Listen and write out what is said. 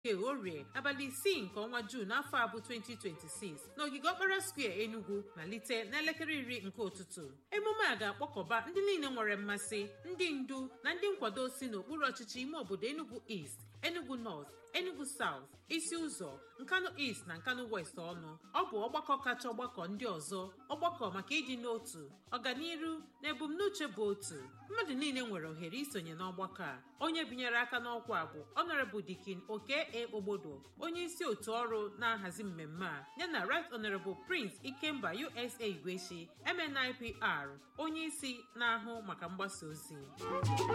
nke orie abalị isii nke ọnwa juun n'afọ a bụ 2026 n'ogige ọkpara square enugu malite n'elekere iri nke ụtụtụ emume a ga-akpọkọba ndị niile nwere mmasị ndị ndu na ndị nkwado si n'okpuru ọchịchị ime obodo enugu east enugu north enugu south isi ụzọ nkanu east na nkanu west ọnụ ọ bụ ọgbakọ kacha ọgbakọ ndị ọzọ ọgbakọ maka ịdị n'otu ọganiru na ebumnuche bụ otu mmadụ niile nwere ohere isonye n'ọgbakọ a onye binyere aka n'ọkwa a bụ honorable dikin oke e ogbodo onye isi otu ọrụ na-ahazi mmemme a yana right honorable prince ikemba usa igweshi mnipr onye isi na-ahụ maka mgbasa ozi